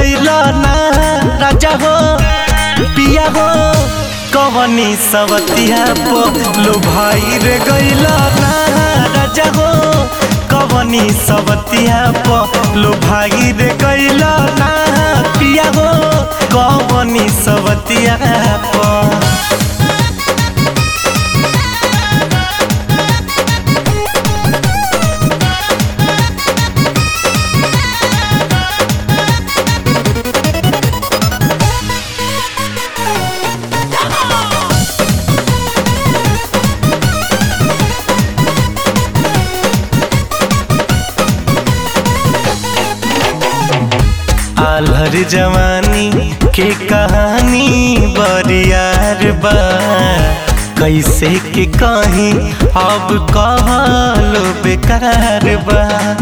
गइल ना राजा हो पिया हो कवनी सवतिया पो लो भाई रे गइल ना राजा हो कवनी सवतिया पो लो भाई रे गइल ना पिया हो कवनी सवतिया पो आलहर जवानी के कहानी बरियार बा कैसे के कहीं अब कहलो बेकार बा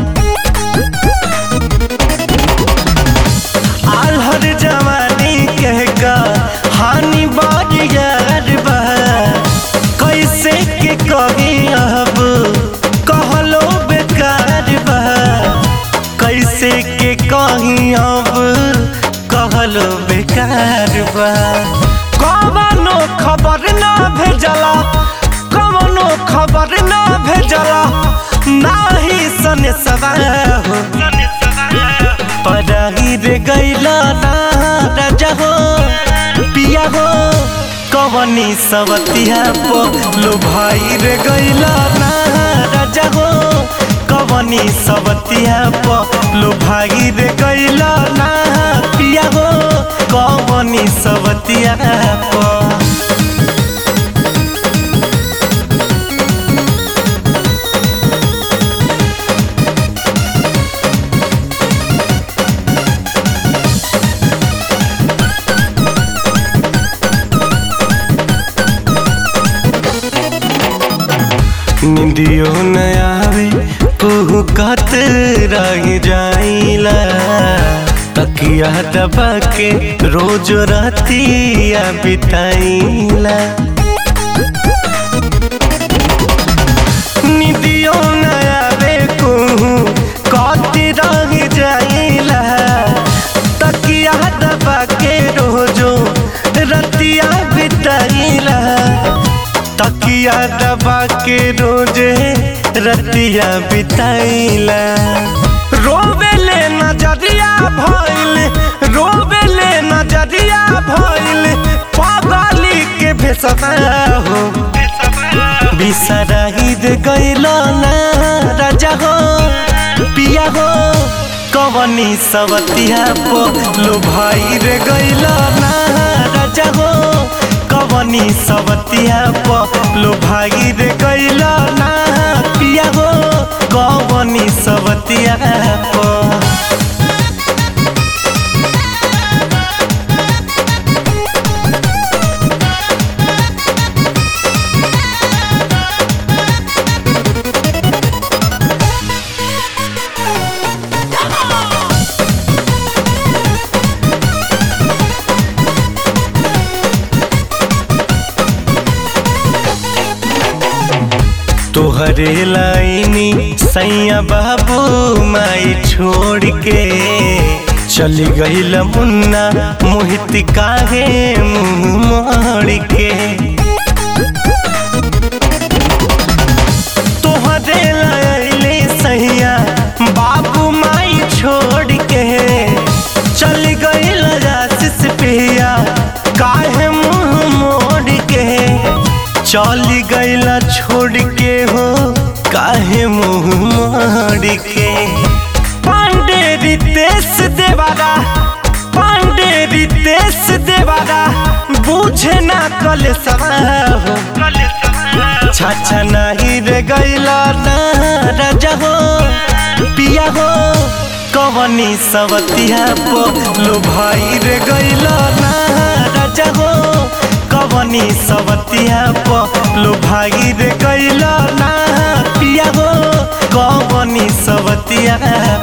आलहर जवानी के कहानी बरियार बा कैसे के कहीं अब कहलो बेकार बा कैसे के कहीं अब कहलो बेकार बा कवनो खबर ना भेजला कवनो खबर ना भेजला नाही सने हो पराही रे गैला ना राजा हो पिया हो कवनी सवतिया पो लो भाई रे गैला ना राजा हो कवनी सवतिया पो लो भाई रे गैला ना पिया हो कवनी सवतिया पो निंदियो न आवे कुहू कत रह जाइला तकिया दबा के रोज रातिया बिताइला निंदियो न आवे कुहू कत रह जाइला तकिया दबा के रोजो रतिया बिताइला तकिया दबा के रोजे रतिया बिताइला रोवेले नजरिया भइल रोवेले नजरिया भइल पागली के भेसवा हो बिसराही दे गइल ना राजा हो पिया हो कवनी सवतिया पो लो भाई रे गइल ना राजा हो कवनी सवतिया पो लो भाई रे गइल ना पिया हो कवनी सवतिया पो तोहरे लाइनी सैया बाबू माई छोड़ के चली गईल मुन्ना मोहित काहे मुंह मोड़ के तोहरे लाइनी सैया बाबू माई छोड़ के चली गईल आशीष पिया काहे मुंह मोड़ के चली गईला छोड़ के हो काहे मुंह मोड़ के पांडे रितेश देवारा पांडे रितेश देवारा बूझे ना कल हो छाछा नहीं रे गईला ना राजा हो पिया हो कवनी सवतिया पो लो भाई रे गईला ना राजा हो कवनी सवतिया पो लो भाई रे गईला ना पिया हो कवनी सवतिया